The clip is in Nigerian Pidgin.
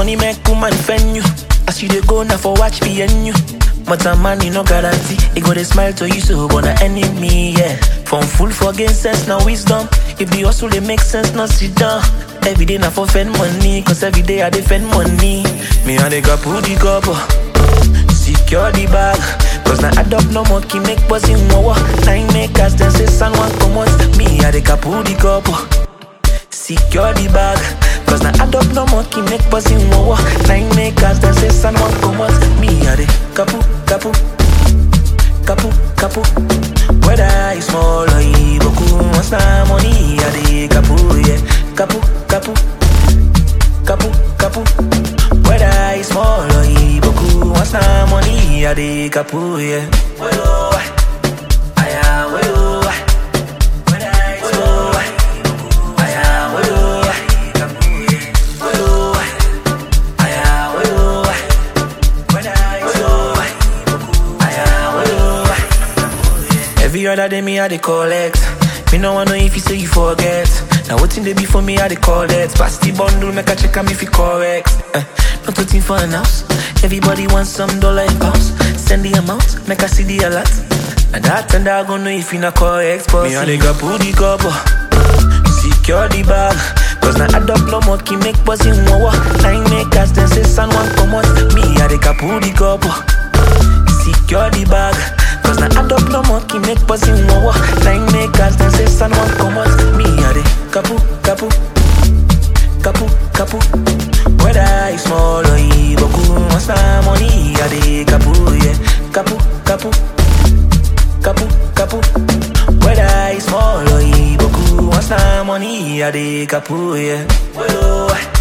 Money make woman fend you. As you dey go now for watch PNU. But a man, you no guarantee. He go dey smile to you, so but an enemy, yeah. From full for gain sense, now wisdom. If the hustle they make sense, now sit down. Every day now for spend money, cause every day I defend money. Me and the couple the couple. Secure the bag. Cause now add up no more, keep make buzzing more. Nine makers, then say son one come out. Me and the couple the couple. Secure the bag. Cause now add up no more, keep make buzzing more. Nine makers, then say son one come out. Me and the couple, couple. Couple, couple. Whether I small or iboku, once na money, I dey couple, yeah. Couple, couple. Couple, couple. Whether I small or iboku, once na money, I dey couple, yeah. Well, oh, I am well, oh, whether I small or iboku, I am well, oh, well, oh, I am well, oh, whether I small or iboku, I am well, oh. Every other day me I dey collect. Me no wanna know if you say you forget. Now waiting they be for me I dey call that. Pass the bundle, make I check am if it correct. Eh, not waiting for an house. Everybody wants some dollar in pounds. Send the amount, make I see the alert. And that and I gonna know if you not correct. But me I dey go pull the couple. Secure the bag. Cause now add up no more, keep make buzzing more. Nine makers, then say son one come out. Me I dey go pull the couple. Secure the bag. Cause now add up no more, keep make buzzing more. Nine makers, then say son one come out. Me a the couple, couple, couple, couple. Whether I small or iboku, once na money, a the couple, yeah. Couple, couple, couple, couple. Whether I small or iboku, once na money, a the couple, yeah. Well, oh,